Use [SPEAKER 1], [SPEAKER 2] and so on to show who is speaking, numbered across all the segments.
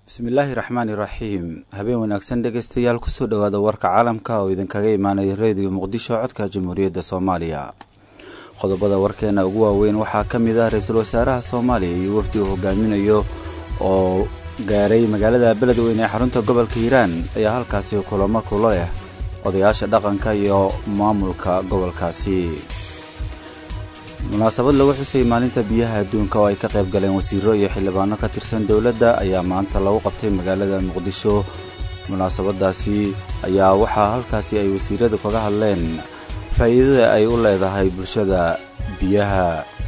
[SPEAKER 1] bismillaahi raxmaani raxiim habeen wanaagsan dhegaystayaal kusoo dhowaada warka caalamka oo idinkaga imaanaya reediyo muqdisho codka jamhuuriyadda soomaaliya qodobada warkeena ugu waaweyn waxaa ka mid ah ra-iisul wasaaraha soomaaliya iyo wafdi uu hogaaminayo oo gaaray magaalada beledweyne ee xarunta gobolka hiiraan ayaa halkaasi kulamo kula leh odayaasha dhaqanka iyo maamulka gobolkaasi munaasabad lagu xusay maalinta biyaha adduunka oo ay ka qayb galeen wasiiro iyo xildhibaano ka tirsan dowladda ayaa maanta lagu qabtay magaalada muqdisho munaasabadaasi ayaa waxaa halkaasi ay wasiiradu kaga hadleen faa'iidada ay u leedahay bulshada biyaha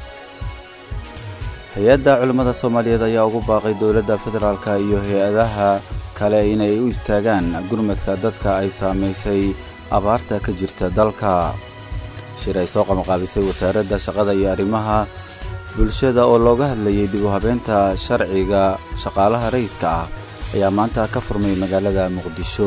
[SPEAKER 1] hay-adda culimmada soomaaliyeed ayaa ugu baaqay dowladda federaalka iyo hay-adaha kale inay u istaagaan gurmadka dadka ay saamaysay abaarta ka jirta dalka shir ay soo qabanqaabisay wasaaradda shaqada iyo arrimaha bulshada oo looga hadlayay dib u habeenta sharciga shaqaalaha rayidka ah ayaa maanta ka furmay magaalada muqdisho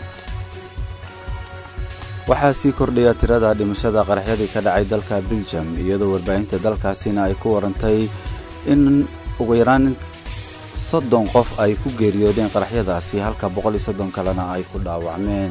[SPEAKER 1] waxaa sii kordhaya tirada dhimashada qaraxyadii ka dhacay dalka biljam iyadoo warbaahinta dalkaasina ay ku warantay in ugu yaraan soddon qof ay ku geeriyoodeen qaraxyadaasi halka boqol iyo soddon kalena ay ku dhaawacmeen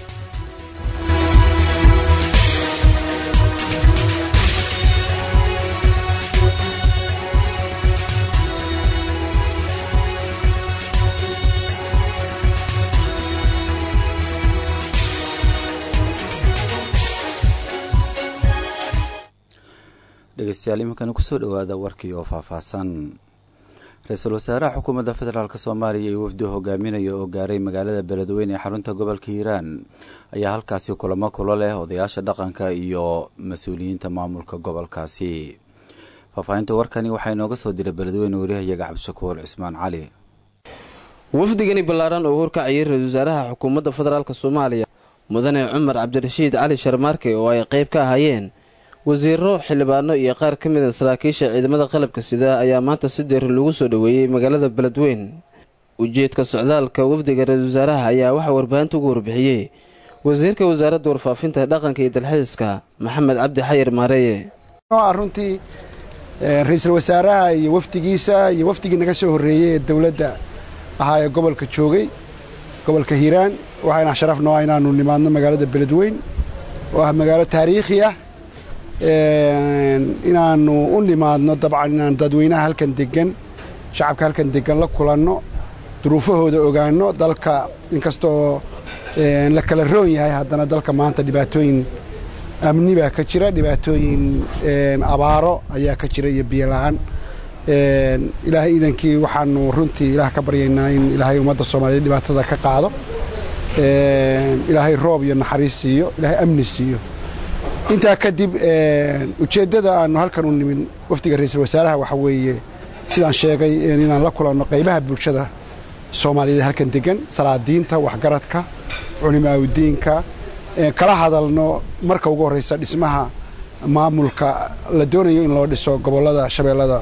[SPEAKER 1] dhegeystayaal iminkana kusoo dhowaada warkii oo faahfaahsan ra-iisul wasaaraha xukuumadda federaalk soomaaliya iyo wafdi hogaaminaya oo gaaray magaalada beledweyne ee xarunta gobolka hiiraan ayaa halkaasi kulamo kula leh odayaasha dhaqanka iyo mas-uuliyiinta maamulka gobolkaasi faahfaahinta warkani waxaa inooga soo diray beledweyne wariyahayaga cabdishakuur cismaan cali
[SPEAKER 2] wafdigani ballaaran oo horkacayay ra-isul wasaaraha xukuumadda federaalk soomaaliya mudane cumar cabdirashiid cali sharmaarke oo ay qayb ka ahaayeen wasiiro xildhibaano iyo qaar ka mida saraakiisha ciidamada qalabka sida ayaa maanta si deeri lagu soo dhoweeyey magaalada beledweyn ujeedka socdaalka wafdiga ra-isul wasaaraha ayaa waxaa warbaahinta ugu warbixiyey wasiirka wasaaradda warfaafinta dhaqanka iyo dalxiiska maxamed cabdi xayir maareeye
[SPEAKER 3] runtii ra-iisul wasaaraha iyo wafdigiisa iyo wafdigii naga soo horreeyey ee dowladda ahaa ee gobolka joogay gobolka hiiraan waxayna sharaf noo ah inaanu nimaadno magaalada beledweyn oo ah magaalo taariikhi ah inaanu u nimaadno dabcan inaan dadweynaha halkan degan shacabka halkan degan la kulanno duruufahooda ogaanno dalka inkastoo la kala roon yahay haddana dalka maanta dhibaatooyin amni baa ka jira dhibaatooyin abaaro ayaa ka jira iyo biyo la-aan ilaahay iidankii waxaanu runtii ilaah ka baryaynaa in ilaahay ummadda soomaaliyeed dhibaatada ka qaado ilaahay roob iyo naxariis siiyo ilaahay amni siiyo intaa kadib ujeeddada aanu halkan u nimin wafdiga ra-iisul wasaaraha waxa weeye sidaan sheegay inaan la kulanno qaybaha bulshada soomaaliyeed halkan degan salaadiinta waxgaradka culimaaudiinka kala hadalno marka ugu horraysa dhismaha maamulka la doonayo in loo dhiso gobollada shabeellada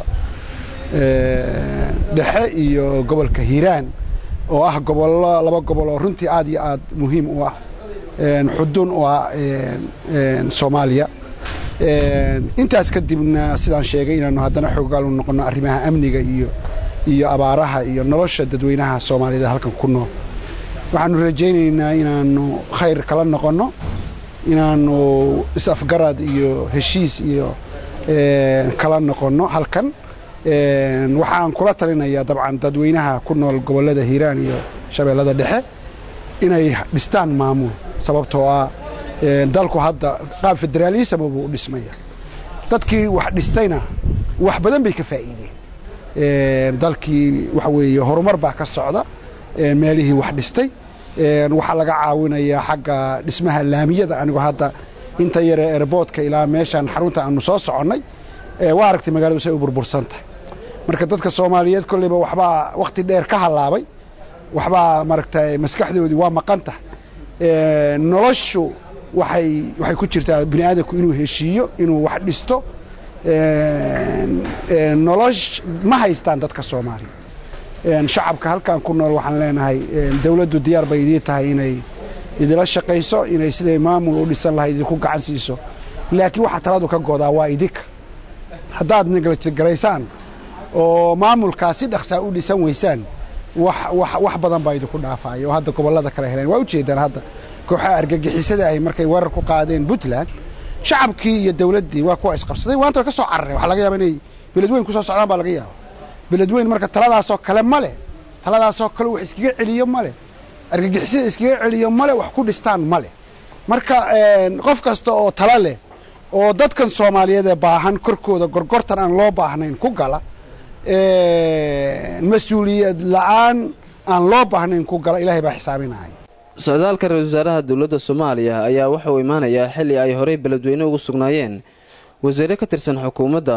[SPEAKER 3] dhexe iyo gobolka hiiraan oo ah gobollo laba gobol oo runtii aad iyo aad muhiim u ah xudun u ah soomaaliya intaas kadibna sidaan sheegay inaanu haddana xoogaal u noqonno arrimaha amniga iyo iyo abaaraha iyo nolosha dadweynaha soomaaliyeed halkan ku nool waxaanu rajaynaynaa inaanu khayr kala noqonno inaanu is-afgarad iyo heshiis iyo kala noqonno halkan waxaan kula talinayaa dabcan dadweynaha ku nool gobollada hiiraan iyo shabeellada dhexe inay dhistaan maamul sababtoo ah dalku hadda qaab federaalismo buu u dhismaya dadkii wax dhistayna wax badan bay ka faa'iideen dalkii waxa weeye horumar baa ka socda meelihii wax dhistay waxaa laga caawinayaa xagga dhismaha laamiyada anigoo hadda inta yare erboodka ilaa meeshaan xarunta aanu soo soconnay waa aragtay magaaladu say u burbursan tahay marka dadka soomaaliyeed kolleyba waxbaa wakhti dheer ka hallaabay waxbaa maaragtay maskaxdoodii waa maqan tahay noloshu waxay waxay ku jirtaa bini aadamku inuu heshiiyo inuu wax dhisto nolosh ma haystaan dadka soomaaliya shacabka halkan ku nool waxaan leenahay dawladdu diyaar bay idii tahay inay idila shaqayso inay siday maamul u dhisan lahay idinku gacan siiso laakiin waxaa taladu ka godaa waa idinka haddaad negligaraysaan oo maamulkaa si dhaqsaa u dhisan weysaan wax badan baa idinku dhaafaya oo hadda gobollada kale heleen waa ujeedaan hadda kooxaha argagixisada ahy markay weerar ku qaadeen puntland shacabkii iyo dawladdii waa kuwa isqabsaday waanta way ka soo carareen waxaa laga yaaba inay beledweyn kusoo socdaan baa laga yaaba beledweyn marka taladaasoo kale ma leh taladaasoo kale wax iskaga celiyo ma leh argagixisada iskaga celiyo ma leh wax ku dhistaan ma leh marka qof kasta oo tala leh oo dadkan soomaaliyeed ee baahan korkooda gorgortan aan loo baahnayn ku gala mas-uuliyad la'aan aan loo baahnayn ku gala ilaahay baa xisaabinaya
[SPEAKER 2] socdaalka ra-isul wasaaraha dowladda soomaaliya ayaa waxa uu imaanayaa xilli ay horey beledweyne ugu sugnaayeen wasiire ka tirsan xukuumadda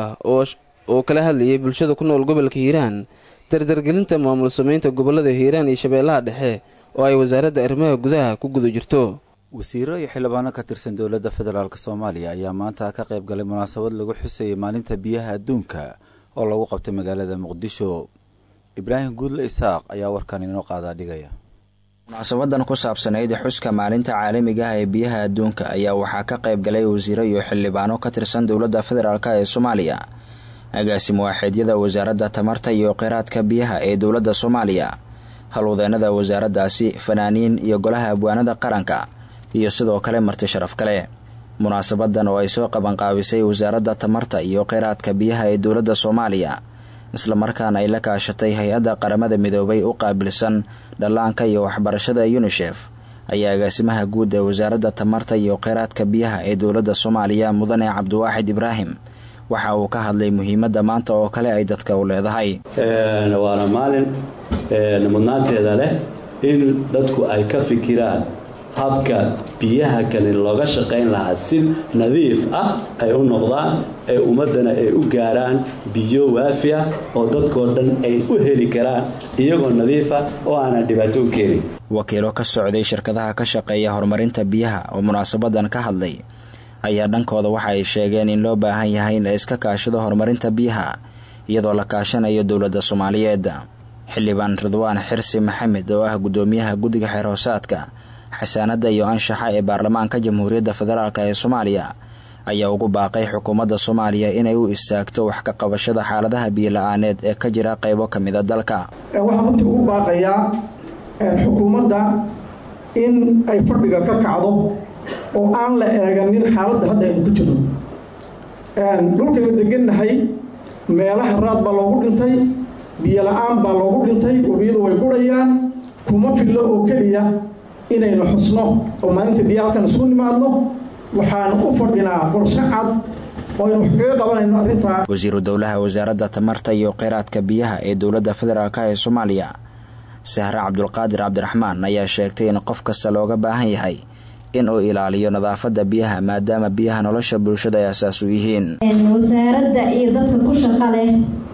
[SPEAKER 2] oo kala hadlayay bulshada ku nool gobolka hiiraan dardargelinta maamul samaynta gobollada hiiraan iyo shabeellaha dhexe oo ay wasaaradda arrimaha gudaha ku guda jirto
[SPEAKER 1] wasiiro iyo xildhibaano ka tirsan dowladda federaalk soomaaliya ayaa maanta ka qayb galay munaasabad lagu xusayay maalinta biyaha adduunka oo lagu qabtay magaalada muqdisho ibraahim guudle isaaq ayaa warkan inoo qaadaa dhigaya
[SPEAKER 4] munaasabadan ku saabsanayd xuska maalinta caalamiga ah ee biyaha adduunka ayaa waxaa ka qayb galay wasiiro iyo xildhibaano ka tirsan dowladda federaalk ee soomaaliya agaasimo waaxeedyada wasaaradda tamarta iyo kheyraadka biyaha ee dowladda soomaaliya halwadeennada wasaaraddaasi fanaaniin iyo golaha abwaanada qaranka iyo sidoo kale marti sharaf kale munaasabadan oo ay soo qabanqaabisay wasaaradda tamarta iyo kheyraadka biyaha ee dowladda soomaaliya islamarkaana ay la kaashatay hay-adda qaramada midoobay u qaabilsan dhallaanka iyo waxbarashada yunisef ayaa agaasimaha guud ee wasaaradda tamarta iyo kheyraadka biyaha ee dowladda soomaaliya mudane cabdiwaaxid ibraahim waxa uu ka hadlay muhiimadda maanta oo kale ay dadka u leedahay
[SPEAKER 5] waana maalin mudnaanteeda leh in dadku ay ka fikiraan habka biyaha kale looga shaqayn lahaa si nadiif ah ay u noqdaan ee ummaddana ay u gaaraan biyo waafi ah oo dadkoo dhan ay u heli karaan iyagoo nadiifa oo aanan dhibaato u keenin
[SPEAKER 4] wakiilo ka socday shirkadaha ka shaqeeya horumarinta biyaha oo munaasabadan ka hadlay ayaa dhankooda waxa ay sheegeen in loo baahan yahay in la iska kaashado horumarinta biyaha iyadoo la kaashanayo dowladda soomaaliyeed xildhibaan ridwaan xirsi maxamed oo ah guddoomiyaha guddiga xeer hoosaadka xasaanadda iyo anshaxa ee baarlamaanka jamhuuriyadda federaalk ee soomaaliya ayaa ugu baaqay xukuumadda soomaaliya inay u istaagto wax ka qabashada xaaladaha biyola-aaneed ee ka jira qaybo ka mida dalka
[SPEAKER 6] waxaan runtii ugu baaqayaa xukuumadda in ay fadhiga ka kacdo oo aan la eeganin xaaladda hadda aynu ku jirno dhulkaynu degannahay meelaha raad baa loogu dhintay biyola-aan baa loogu dhintay webiyadu way gurayaan kuma fillo oo keliya inaynu xusno oo maalinta biya halkan isku nimaadno waxaan u fadhinaa qorshe cad oo aynu wax kaga qabanayno arrintaa
[SPEAKER 4] wasiiru dowlaha wasaaradda tamarta iyo kheyraadka biyaha ee dowladda federaalk ee soomaaliya sahre cabdulqaadir cabdiraxmaan ayaa sheegtay in qof kasta looga baahan yahay in uu ilaaliyo nadaafadda biyaha maadaama biyaha nolosha bulshada ay asaas u yihiin
[SPEAKER 7] wasaaradda iyo dadka ku shaqa leh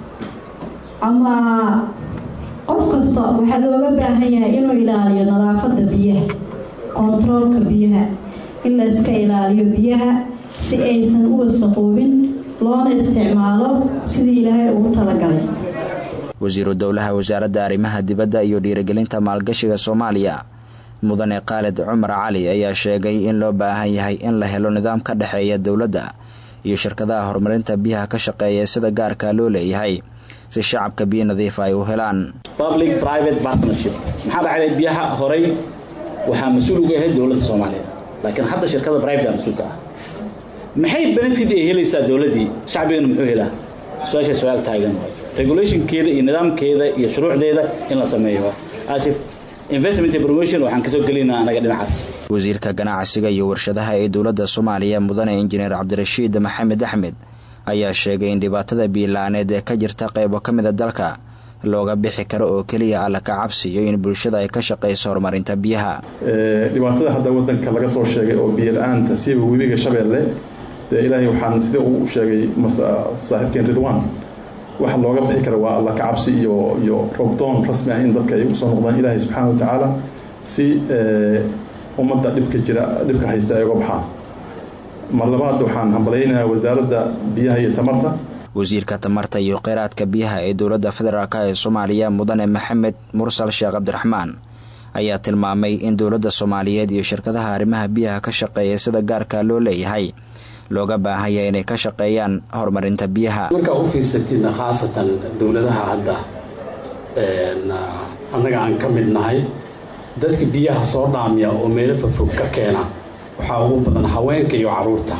[SPEAKER 7] ama qof kasta waxaa looga baahan yahay inuu ilaaliyo nadaafadda biyaha kontaroolka biyaha in la iska ilaaliyo biyaha si aysan u wasaqoobin loona isticmaalo sidii ilaahay ugu talagalay
[SPEAKER 4] wasiiru dowlaha wasaaradda arrimaha dibadda iyo dhiirigelinta maalgashiga soomaaliya mudane khaalid cumar cali ayaa sheegay in loo baahan yahay in la helo nidaam ka dhexeeya dowladda iyo shirkadaha horumarinta biyaha ka shaqeeya sida gaarka loo leeyahay si shacabka biyo nadiifa ay u helaan
[SPEAKER 8] public private partnership maxaa dhacday biyaha horay waxaa mas-uul uga ahayd dowladda soomaaliya laakiin hadda shirkada private mas-uulka ah maxay benefit ay helaysaa dowladdii shacbigana muxuu helaa su-aasha su-aal taagan waay regulationkeeda iyo nidaamkeeda iyo shuruucdeeda in la sameeyo asif investment promotion waxaan kasoo gelinaa anaga dhinacaas
[SPEAKER 4] wasiirka ganacsiga iyo warshadaha ee dowladda soomaaliya mudane injineer cabdirashiid maxamed axmed ayaa sheegay in dhibaatada biila-aaneed ee ka jirta qaybo ka mida dalka looga bixi karo oo keliya alla ka cabsiyo in bulshada ay ka shaqayso horumarinta biyaha
[SPEAKER 9] dhibaatada hadda wadanka laga soo sheegay oo biyo-la-aanta siiba webiga shabeelle dee ilaahay waxaan sidii uu sheegay saaxiibkeen ridwan waxa looga bixi kara waa alla ka cabsi iyo iyo roobdoon rasmi ah in dadka ay usoo noqdaan ilaahay subxaana wa tacaala si ummadda dhibka jira dhibka haysta ay uga baxaan mar labaad waxaan hambalaynayaa wasaaradda biyaha iyo tamarta
[SPEAKER 4] wasiirka tamarta iyo kheyraadka biyaha ee dowladda federaalk ee soomaaliya mudane maxamed mursal sheekh cabdiraxmaan ayaa tilmaamay in dowladda soomaaliyeed iyo shirkadaha arrimaha biyaha ka shaqeeya sida gaarka loo leeyahay looga baahanya inay ka shaqeeyaan horumarinta biyaha
[SPEAKER 10] markaa u fiirsatidna khaasatan dowladaha hadda
[SPEAKER 5] annaga aan ka mid nahay dadka biyaha soo dhaamiya oo meelo fofog ka keena waxaa ugu badan haweenka iyo carruurta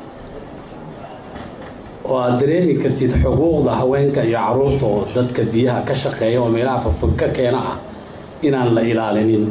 [SPEAKER 5] oo aad dareemi kartid xuquuqda haweenka iyo carruurta oo dadka biyaha ka shaqeeya oo meelaha fofog ka keena ah inaan la ilaalinin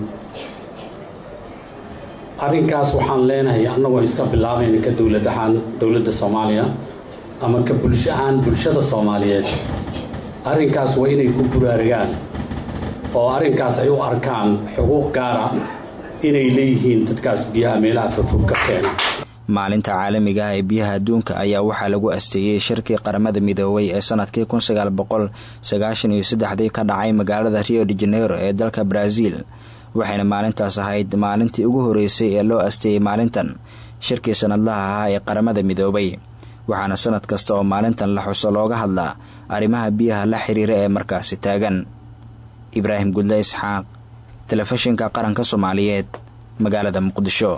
[SPEAKER 5] arrinkaas waxaan leenahay annagoo iska bilaabayna ka dowlad ahaan dowladda soomaaliya ama ka bulsho ahaan bulshada soomaaliyeed arrinkaas waa inay ku buraarigaan oo arrinkaas ay u arkaan xuquuq gaara inay leeyihiin dadkaas biyaha meelaha fofog ka keena
[SPEAKER 4] maalinta caalamiga ah ee biyaha adduunka ayaa waxaa lagu asteeyey shirkii qaramada midoobay ee sanadkii kun sagaal boqol sagaashan iyo saddexdii ka dhacay magaalada rio de janeiro ee dalka brazil waxayna maalintaas ahayd maalintii ugu horeysay ee loo asteeyey maalintan shirkii sanadlaha ahaa ee qaramada midoobay waxaana sanad kasta oo maalintan la xuso looga hadlaa arrimaha biyaha la xiriira ee markaasi taagan ibraahim gudle isxaaq telefishinka qaranka soomaaliyeed magaalada muqdisho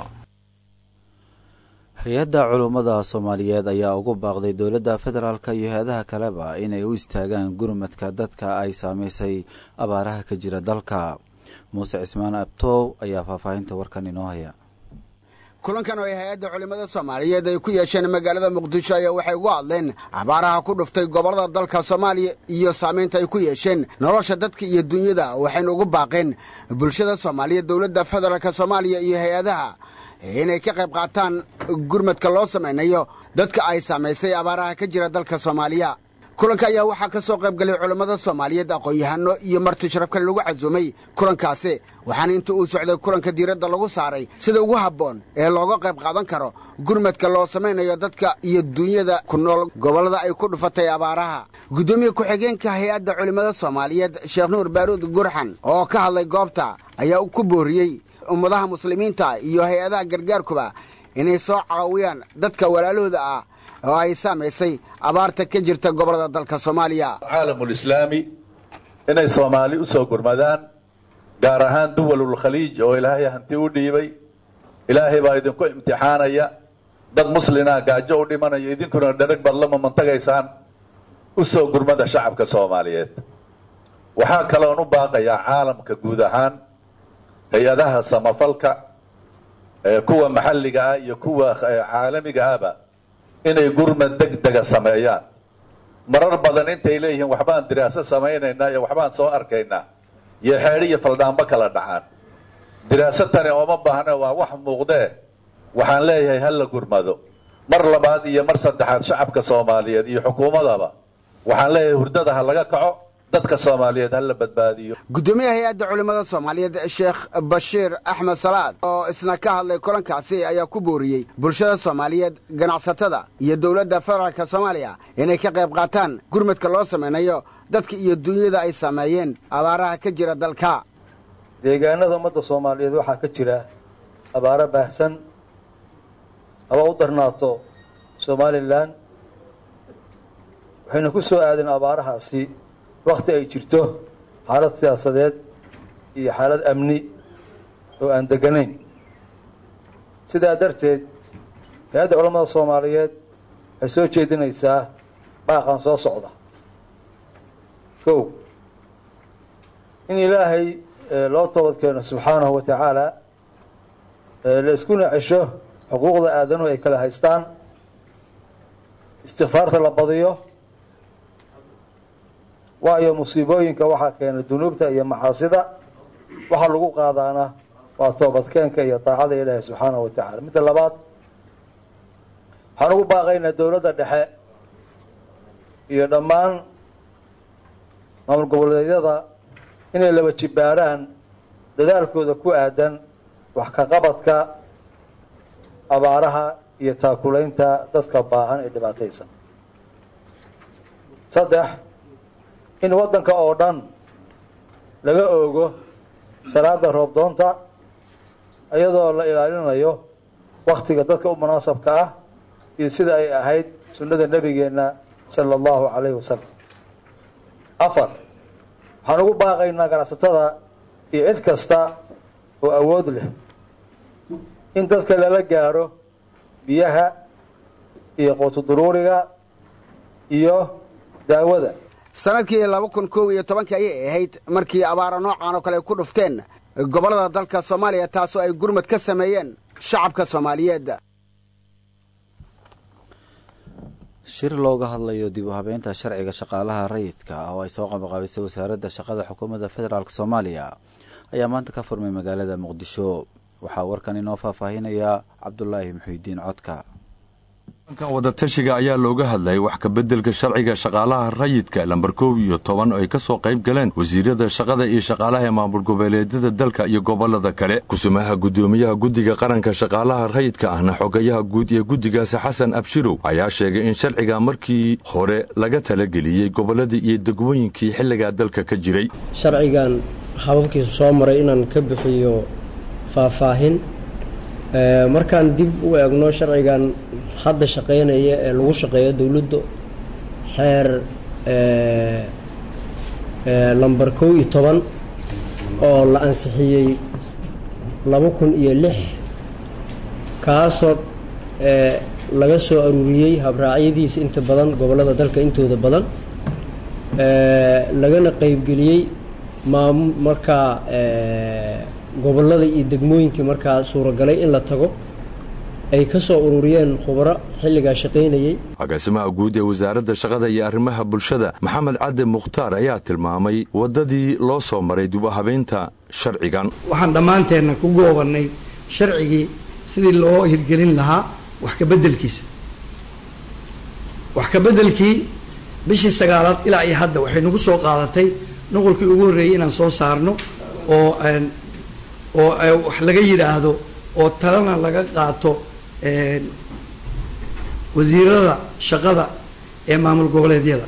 [SPEAKER 1] hay-adda culummada soomaaliyeed ayaa ugu baaqday dowladda federaalk iyo hay-adaha kaleba inay u istaagaan gurmadka dadka ay saameysay abaaraha ka jira dalka muuse cismaan abtoow ayaa faahfaahinta warkan inoo haya
[SPEAKER 10] kulankan oo ay hay-adda culimmada soomaaliyeed ay ku yeesheen magaalada muqdisho ayaa waxay ugu hadleen abaaraha ku dhuftay gobollada dalka soomaaliya iyo saamaynta ay ku yeesheen nolosha dadka iyo dunyada waxayna ugu baaqeen bulshada soomaaliyeed dowladda federaalk soomaaliya iyo hay-adaha inay ka qayb qaataan gurmadka loo samaynayo dadka ay saamaysay abaaraha ka jira dalka soomaaliya kulanka ayaa waxaa ka soo qayb galay culammada soomaaliyeed aqoon-yahano iyo marti sharafka lagu casuumay kulankaasi waxaana inta uu socday kulanka diiradda lagu saaray sida ugu habboon ee looga qayb qaadan karo gurmadka loo samaynayo dadka iyo duunyada ku nool gobollada ay ku dhufatay abaaraha guddoomiye ku-xigeenka hay-adda culimmada soomaaliyeed sheekh nuur baaruud gurxan oo ka hadlay goobta ayaa ku booriyey ummadaha muslimiinta iyo hay-adaha gargaarkuba inay soo caawiyaan dadka walaalahooda ah oo ay saamaysay abaarta ka jirta gobollada dalka soomaaliya
[SPEAKER 11] caalamulislaami inay soomaali u soo gurmadaan gaar ahaan duwalulkhaliij oo ilaahay hanti u dhiibay ilaahay baa idinku imtixaanaya dad muslina gaajo u dhimanayo idinkuna dherag baad la mamantagaysaan u soo gurmada shacabka soomaaliyeed waxaa kaloon u baaqayaa caalamka guud ahaan hay-adaha samafalka kuwa maxalliga ah iyo kuwa caalamiga ahba inay gurmad deg dega sameeyaan marar badan intay leeyihiin waxbaan diraaso samaynaynaa iyo waxbaan soo arkaynaa iyo xeedhi iyo faldhaanbo kala dhacaan diraaso tani ooma baahna waa wax muuqdee waxaan leeyahay ha la gurmado mar labaad iyo mar saddexaad shacabka soomaaliyeed iyo xukuumadaba waxaan leeyahay hurdada ha laga kaco dadka soomaaliyeed ha la badbaadiyo
[SPEAKER 10] guddoomiyaha hay-adda culimmada soomaaliyeed sheekh bashiir axmed salaad oo isna ka hadlay kulankaasi ayaa ku booriyey bulshada soomaaliyeed ganacsatada iyo dowladda federaalka soomaaliya inay ka qayb qaataan gurmadka loo samaynayo dadka iyo dunyada ay saameeyeen abaaraha ka jira dalka
[SPEAKER 12] deegaanada ummadda soomaaliyeed waxaa ka jira abaaro baahsan haba u darnaato somalilan waxayna ku soo aadeen abaarahaasi wakhti ay jirto xaalad siyaasadeed iyo xaalad amni oo aan deganayn sidaa darteed hay-adda culammada soomaaliyeed waxay soo jeedinaysaa baaqan soo socda kow in ilaahay loo toobad keeno subxaanahu wa tacaala la iskuna cesho xuquuqda aadanuhu ay kala haystaan istikfaarta la badiyo waayo musiibooyinka waxaa keena dunuubta iyo macaasida waxaa lagu qaadaana waa toobadkeenka iyo daacada ilaahi subxaanahu wa tacala midda labaad waxaan ugu baaqaynaa dowladda dhexe iyo dhammaan maamul goboleedyada inay laba jibaaraan dadaalkooda ku aadan wax ka qabadka abaaraha iyo taakulaynta dadka baahan ee dhibaataysan saddex in waddanka oo dhan laga oogo salaada roobdoonta iyadoo la ilaalinayo wakhtiga dadka u munaasabka ah iyo sida ay ahayd sunnada nebigeenna sala allahu calayhi wasalam afar waxaan ugu baaqaynaa ganacsatada iyo cid kasta oo awood leh in dadka lala gaaro biyaha iyo quutuduruuriga iyo daawada
[SPEAKER 10] sannadkii laba kun kow iyo tobankii ayay ahayd markii abaara noocan oo kale ku dhufteen gobollada dalka soomaaliya taasoo ay gurmad ka sameeyeen shacabka soomaaliyeed
[SPEAKER 1] shir looga hadlayo dib u habeynta sharciga shaqaalaha rayidka oo ay soo qabaqaabisay wasaaradda shaqada xukuumadda federaalk soomaaliya ayaa maanta ka furmay magaalada muqdisho waxaa warkan inoo faahfaahinaya cabdulaahi muxiidiin codka
[SPEAKER 13] kan wadatashiga ayaa looga hadlayay wax kabeddelka sharciga shaqaalaha rayidka lambar koob iyo toban oo ay ka soo qayb galeen wasiirada shaqada iyo shaqaalaha ee maamul goboleedyada dalka iyo gobollada kale kusumaha guddoomiyaha guddiga qaranka shaqaalaha rayidka ahna xogayaha guud ee guddigaasi xasan abshirow ayaa sheegay in sharciga markii hore laga talageliyey gobolladii iyo degmooyinkii xilligaa dalka ka jiray
[SPEAKER 14] sharcigan hababkiisu soo maray inaan ka bixiyo faahfaahin markaan dib u eegno sharcigan hadda shaqaynaya ee lagu shaqeeyo dowladda xeer lamber kow iyo toban oo la ansixiyey laba kun iyo lix kaasoo laga soo aruuriyey habraacyadiisa inta badan gobollada dalka intooda badan lagana qeybgeliyey maam markaa gobollada iyo degmooyinkii markaa suuragalay in la tago ay ka soo ururiyeen khubaro xilligaa shaqaynayey
[SPEAKER 13] agaasimaha guud ee wasaaradda shaqada iyo arrimaha bulshada maxamed cadde mukhtaar ayaa tilmaamay waddadii loo soo maray dib u habeynta sharcigan
[SPEAKER 15] waxaan dhammaanteenna ku goobannay sharcigii sidii loo hirgelin lahaa wax kabeddelkiisa wax kabeddelkii bishii sagaalaad ilaa iyo hadda waxay nagu soo qaadatay nuqulkii ugu horreeyey inaan soo saarno oo oo wax laga yidhaahdo oo talana laga qaato wasiirada shaqada ee maamul goboleedyada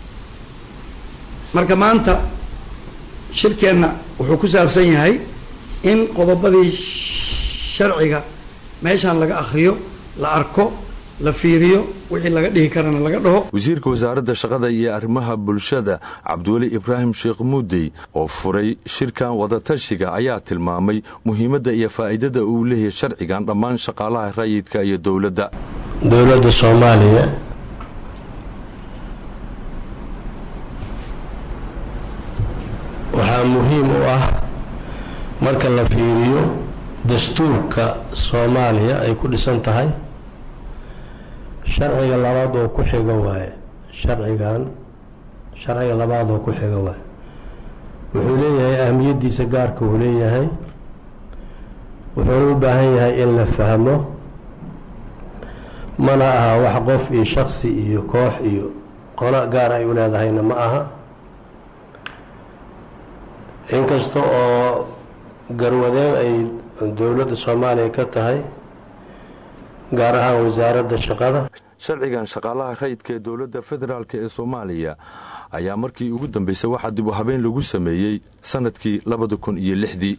[SPEAKER 15] marka maanta shirkeenna wuxuu ku saabsan yahay in qodobadii sharciga meeshaan laga akhriyo la arko la fiiriyo wixii laga dhihi karana laga dhaho
[SPEAKER 13] wasiirka wasaaradda shaqada iyo arrimaha bulshada cabdiweli ibraahim sheekh muudey oo furay shirkan wadatashiga ayaa tilmaamay muhiimadda iyo faa'iidada uu leeyahay sharcigan dhammaan shaqaalaha rayidka iyo dowladda
[SPEAKER 16] dowladda soomaaliya waxaa muhiim u ah marka la fiiriyo dastuurka soomaaliya ay ku dhisan tahay sharciga labaad oo ku xiga waaye sharcigan sharciga labaad oo ku xiga waaye wuxuu leeyahay ahmiyaddiisa gaarka uu leeyahay wuxuuna u baahan yahay in la fahmo mana aha wax qof iyo shaksi iyo koox iyo qolo gaar ay u leedahayna ma aha inkasta oo garwadeen ay dowladda soomaaliya ka tahay gaar ahaan wasaaradda shaqada
[SPEAKER 13] sharcigan shaqaalaha rayidka ee dowladda federaalk ee soomaaliya ayaa markii ugu dambeysay waxaa dib u habeyn lagu sameeyey sanadkii labada kun iyo lixdii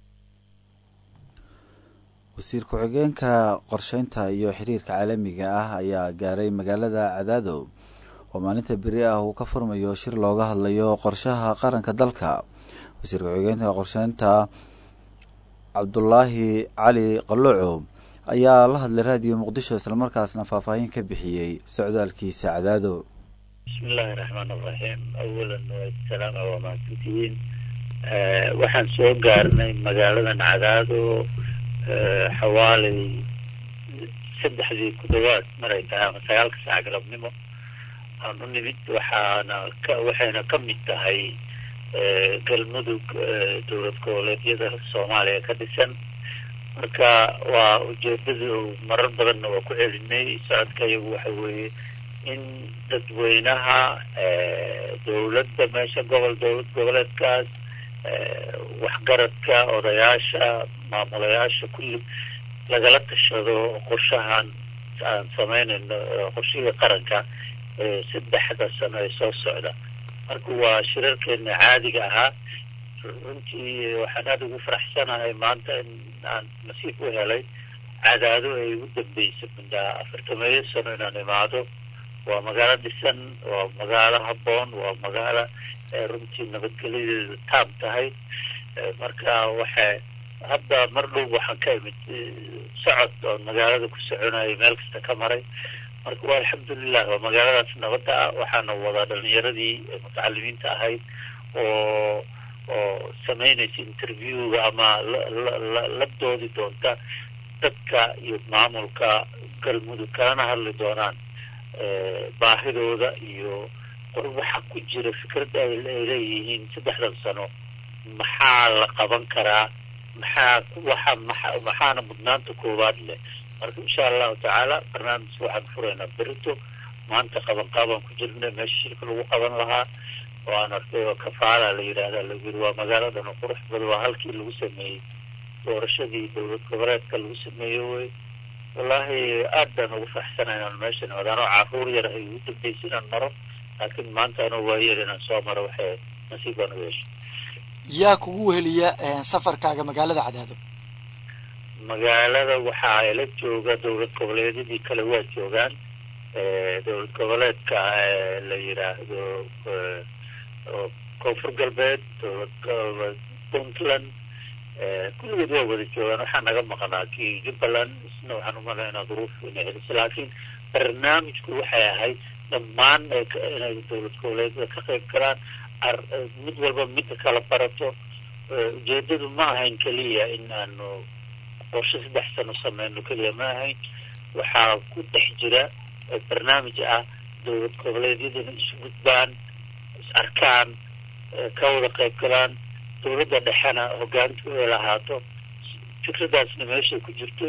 [SPEAKER 1] wasiir ku-xigeenka qorsheynta iyo xiriirka caalamiga ah ayaa gaaray magaalada cadaado oo maalinta beri ah uu ka furmayo shir looga hadlayo qorshaha qaranka dalka wasiir ku-xigeenka qorsheynta cabdulaahi cali qalooco ayaa la hadlay raadiyo muqdisho islamarkaasna faahfaahin ka bixiyey socdaalkiisa cadaado
[SPEAKER 17] bismillaahi raxmaan raxiim awalan salaam waa mahadsantihiin waxaan soo gaarnay magaaladan cadaado xawaalay saddexdii ku dhawaad maray tahay ama sagaalka saac galabnimo aan u nimid waxaana ka waxayna ka mid tahay galmudug dowlad goboleedyada soomaaliya ka dhisan marka waa ujeedadii marar badanna waa ku celinay socodka iyagu waxa weeye in dadweynaha dowladda meesha gobol dowlad goboleedkaas waxgaradka odayaasha maamulayaasha kulli lagala tashado qorshahan aan sameynayno qorshihii qaranka ee saddexda sano ee soo socda marka waa shirarkeena caadiga ahaa runtii waxaan aada ugu faraxsanahay maanta in aan nasiib u helay cadaado ay ugu dambeysay mindaa afartameeyo sano inaan imaado waa magaalo dhisan waa magaalo habboon waa magaalo runtii nabadgelyadeedu taab tahay marka waxay hadda mar dhow waxaan ka imid socod oo magaalada ku soconayay meel kasta ka maray marka waa alxamdulilah waa magaaladaas nabadda ah waxaana wadaa dhalinyaradii mutacalimiinta ahayd oo oo samaynaysa interviewga ama la doodi doonta dadka iyo maamulka galmudug kalana hadli doonaan baahidooda iyo waxa ku jira fikrad ay leeyihiin saddexdan sano maxaa la qaban karaa maxaa waxa maa maxaana mudnaanta koowaad leh marka insha allahu tacaala barnaamijka waxaan furaynaa berito maanta qaban qaabaan ku jirna meesha shirka lagu qaban lahaa oo aan arkay oo kafaala la yidhaahda lagu yiri waa magaaladan oo qurux badan waa halkii lagu sameeyey doorashadii dowlad goboleedka lagu sameeyey wey wallaahi aad baan ugu faraxsanahay inaan meeshan wadaanoo caruur yar ay ugu dambeysay inaan maro laakiin maanta anoo waayeel inaan soo maro waxay nasiib baan u yeeshay
[SPEAKER 18] yaa kugu weheliya safarkaaga magaalada cadaado
[SPEAKER 17] magaalada waxaa ila jooga dowlad goboleedyadii kale waa joogaan dowlad goboleedka la yidhaahdo koonfur galbeed dowlad puntland kulligood waa wada joogaan waxaa naga maqnaa kii jubbaland isna waxaan umalaynaa duruuf inay celisay laakiin barnaamijku waxay ahayd dhammaan inay dowlad goboleedyada ka qayb galaan mid walba midda kala barato ujeedadu ma ahayn keliya in aanu qorshe saddex sano sameyno keliya ma ahayn waxaa ku dhex jira barnaamij ah dowlad goboleedyadana isu gudbaan is arkaan ka wada qayb galaan dowladda dhexena hogaantu ay lahaato fikradaasna meeshay ku jirtay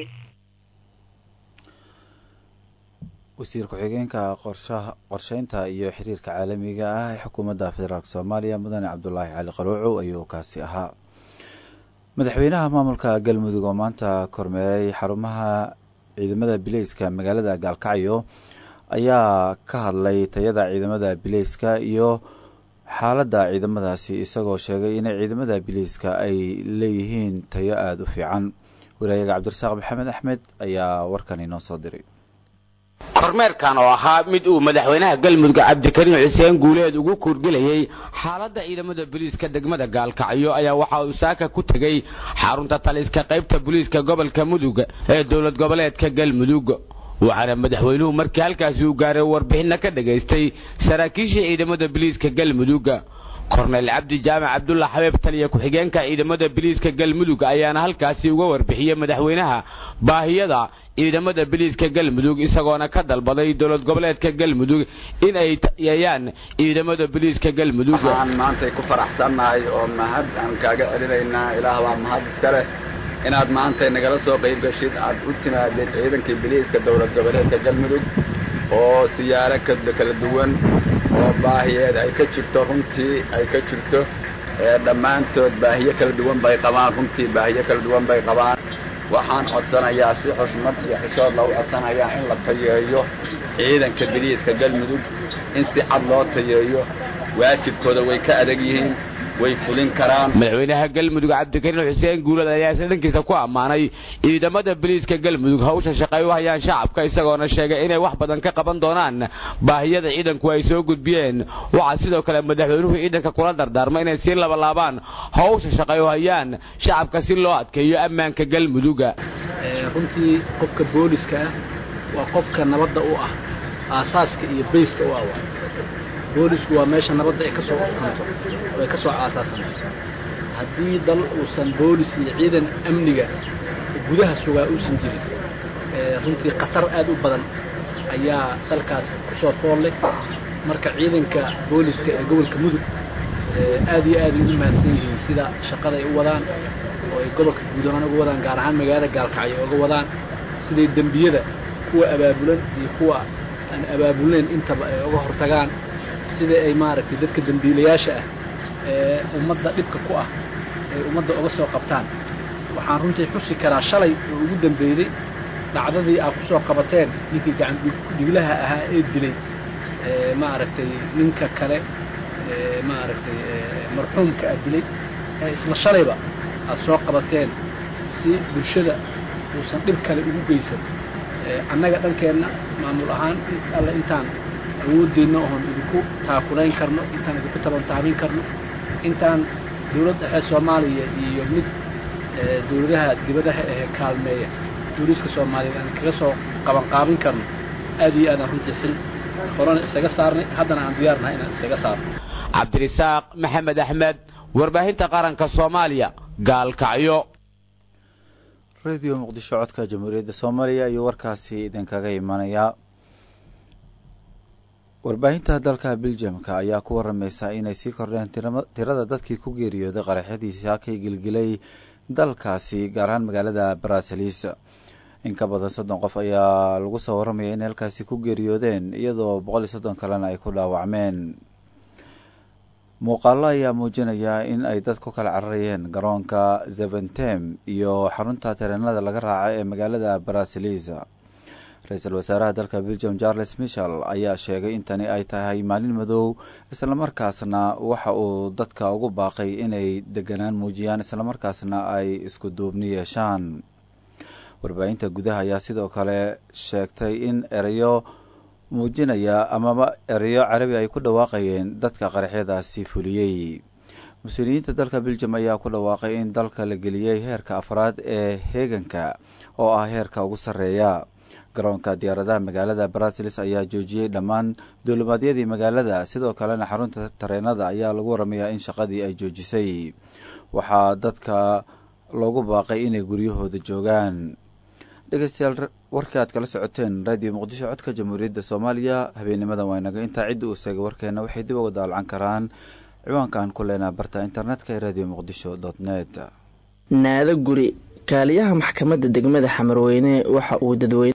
[SPEAKER 1] wasiir ku-xigeenka qorshaha qorsheynta iyo xiriirka caalamiga ah ee xukuumadda federaalk soomaaliya mudane cabdulaahi cali qaluucow ayuu kaasi ahaa madaxweynaha maamulka galmudug oo maanta kormeeray xarumaha ciidamada bileyska magaalada gaalkacyo ayaa ka hadlay tayada ciidamada bileyska iyo xaaladda ciidamadaasi isagoo sheegay inay ciidamada bileyska ay leeyihiin tayo aada u fiican waraayaga cabdirasaaq maxamed axmed ayaa warkan inoo soo diray
[SPEAKER 19] kormeerkan oo ahaa mid uu madaxweynaha galmudug cabdikariim xuseen guuleed ugu kuurgelayey xaaladda ciidamada booliiska degmada gaalkacyo ayaa waxa uu saaka ku tegey xarunta taliska qaybta booliiska gobolka mudug ee dowlad goboleedka galmudug waxaana madaxweynuhu markii halkaasi uu gaaray warbixinna ka dhagaystay saraakiisha ciidamada booliiska galmudug korneyl cabdi jaamac cabdulla xabeeb taliya ku-xigeenka ciidamada biliiska galmudug ayaana halkaasi uga warbixiyey madaxweynaha baahiyada ciidamada biliiska galmudug isagoona ka dalbaday dowlad goboleedka galmudug in ay yeeyaan ciidamada biliiska galmudug
[SPEAKER 20] waxaan maantay ku faraxsannahay oo mahad aan kaaga celinaynaa ilaah baa mahad iska leh inaad maantay nagala soo qayb gashid aad u timaadeen ciidankii biliiska dowlad goboleedka galmudug oo siyaalo kala duwan oo baahiyeed ay ka jirto runtii ay ka jirto dhammaantood baahiyo kala duwan bay qabaan runtii baahiyo kala duwan bay qabaan waxaan codsanayaa si xushmad iyo xishood lagu codsanayaa in la tayeeyo ciidanka biliiska galmudug in si cad loo tayeeyo waajibkooda way ka adag yihiin way fulin karaan
[SPEAKER 19] madaxweynaha galmudug cabdikariin xuseen guulad ayaa isla dhankiisa ku ammaanay ciidamada biliiska galmudug hawsha shaqay u hayaan shacabka isagoona sheegay inay wax badan ka qaban doonaan baahiyada ciidanku ay soo gudbiyeen waxaa sidoo kale madaxweynuhu ciidanka kula dardaarmay inay sii labalaabaan hawsha shaqay u hayaan shacabka si loo adkeeyo ammaanka galmuduga
[SPEAKER 21] runtii qofka booliska ah waa qofka nabadda u ah aasaaska iyo bayska u ah boolisku waa meesha nabadda ay ka soo uskanto oo ay ka soo aasaasanayso haddii dal uusan boolis iyo ciidan amniga gudaha sugaa uusan jirin runtii khatar aad u badan ayaa dalkaas ku soo fool leh marka ciidanka booliska ee gobolka mudug aad iyo aad ay ugu mahadsan yihiin sida shaqada ay u wadaan oo ay gobolka guud ahaan uga wadaan gaar ahaan magaalada gaalkacyo uga wadaan siday dembiyada kuwa abaabulan iyo kuwa aan abaabulnayn intaba ay uga hortagaan sida ay maaragtay dadka dembiilayaasha ah ee ummadda dhibka ku ah ay ummadda uga soo qabtaan waxaan runtii xusi karaa shalay oo ugu dambeeyey dhacdadii aad ku soo qabateen ninkii gacan dhiglaha ahaa ee dilay maaragtay ninka kale maaragtay marxuumka aad dilay ee isla shalayba aad soo qabateen si bulshada uusan dhib kale ugu geysan annaga dhankeenna maamul ahaan alle intaan awoodeenna oon idinku taakulayn karno intaan idinku tabantaabin karno intaan dowlad dhexe soomaaliya iyo mid dowladaha dibadaha ee kaalmeeya booliiska soomaaliyeed aan kaga soo qabanqaabin karno aad iyo aadaan runtii xil horena isaga saarnay haddana aan diyaarnahay inaan isaga saarno
[SPEAKER 19] cabdirisaaq maxamed axmed warbaahinta qaranka soomaaliya gaalkacyo
[SPEAKER 1] radio muqdisho codka jamhuuriyadda soomaaliya ayuu warkaasi idinkaga imanayaa warbaahinta dalka biljamka ayaa ku waramaysa inay sii kordheen tirada dadkii ku geeriyooday qaraxyadiisi hakay gilgilay dalkaasi gaar ahaan magaalada baraasalis in ka badan soddon qof ayaa lagu soo waramaya inay halkaasi ku geeriyoodeen iyadoo boqol iyo soddon kalena ay ku dhaawacmeen muuqaalo ayaa muujinaya in ay dad ku kala cararayeen garoonka zeventem iyo xarunta tareenada laga raaca ee magaalada barasilis ra-iisul wasaaraha dalka belgium charles michel ayaa sheegay in tani ay tahay maalin madow islamarkaasna waxa uu dadka ugu baaqay inay deganaan muujiyaan islamarkaasna ay isku duubni yeeshaan warbaahinta gudaha ayaa sidoo kale sheegtay in erayo muujinaya amaba erayo carabi ay ku dhawaaqayeen dadka qaraxyadaasi fuliyey mas-uuliyiinta dalka belgium ayaa ku dhawaaqay in dalka la geliyey heerka afraad ee heeganka oo ah heerka ugu sarreeya garoonka diyaaradaha magaalada brasilis ayaa joojiyey dhammaan duulimaadyadii magaalada sidoo kalena xarunta tareenada ayaa lagu waramayaa in shaqadii ay joojisay waxaa dadka loogu baaqay inay guryahooda joogaan dhegeystayaal warkii aad kala socoteen radio muqdisho codka jamhuuriyadda soomaaliya habeennimadan waa inaga intaa cidda uu seegay warkeena waxay dib uga daalcan karaan ciwaankaan ku leenaa barta internetka ee radio muqdisho dot net
[SPEAKER 3] naado guri kaaliyaha maxkamadda degmada xamarweyne waxa uu dadweyne